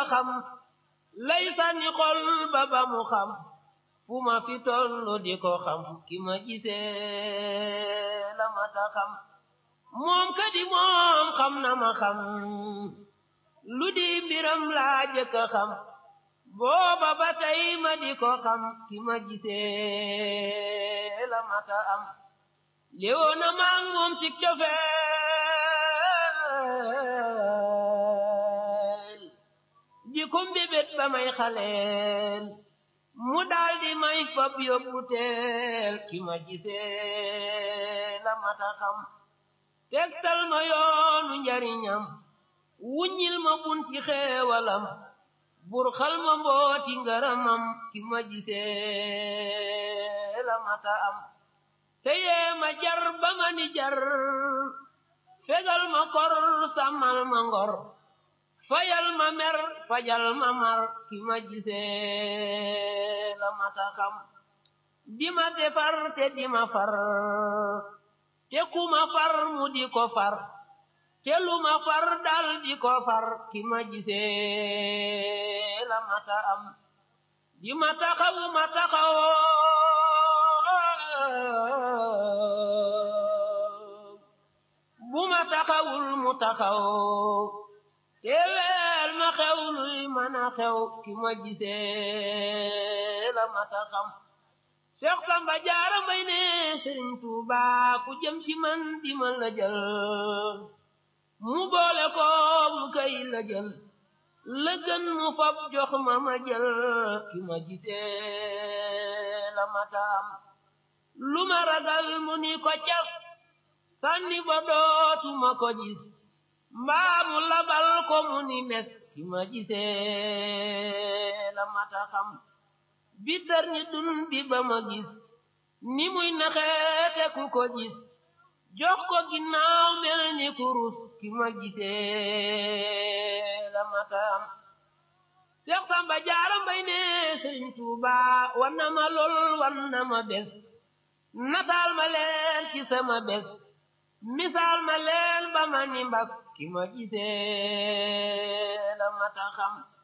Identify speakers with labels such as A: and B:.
A: xam lay sànni xol ba ba mu xam fu ma fi tollu di ko xam ki ma gisee la mata xam moom kadi moom xam na ma xam lu di mbiram laa jëkk a xam booba ba tey ma di ko xam ki ma gisee la mata am léewoo na maag moom ci cofeel di ko mbébét ba may xaleel mu daldi may fab yóbbu teel ki ma gisee la mata xam tegtal ma yoonu njariñam wuññil ma bunti xeewalam bur xal ma mbooti ngaramam ki ma gisee la mata am teyee ma jar ba ma ni jar fegal ma kor sàmmal ma ngor fayal ma mer fajal ma mar ki ma gisee la mata xam di ma defar te di ma far te ku ma far mu di ko far te lu ma far dal di ko far ki ma gisee la mata am di ma taxaw ma taxaw bu ma taxawul mu taxaw teeweel ma xew luy mën a xew ki ma gisee la mata xam Seex Samba Jaara Mbay ne Sëriñ Tuuba ku jëm ci man di ma la jël mu boole ko mu kay la jël la gën mu fab jox ma ma jël ki ma gisee la mata am lu ma ragal mu ni ko cas sànni ba dootuma ko gis mbaa mu labal ko mu ni mes ki ma gisee la mata xam bi tar ni dun bi ba ma gis ni muy naxeete ku ko gis jox ko ginnaaw mel ni kurus ki ma gisee la mata am Seex Samba Jaara Mbay ne Sëriñ Tuuba wan na ma lool wan na ma bés nataal ma leen ci sama bés misaal ma leen ba ma ni mbas ki ma gisee la mata xam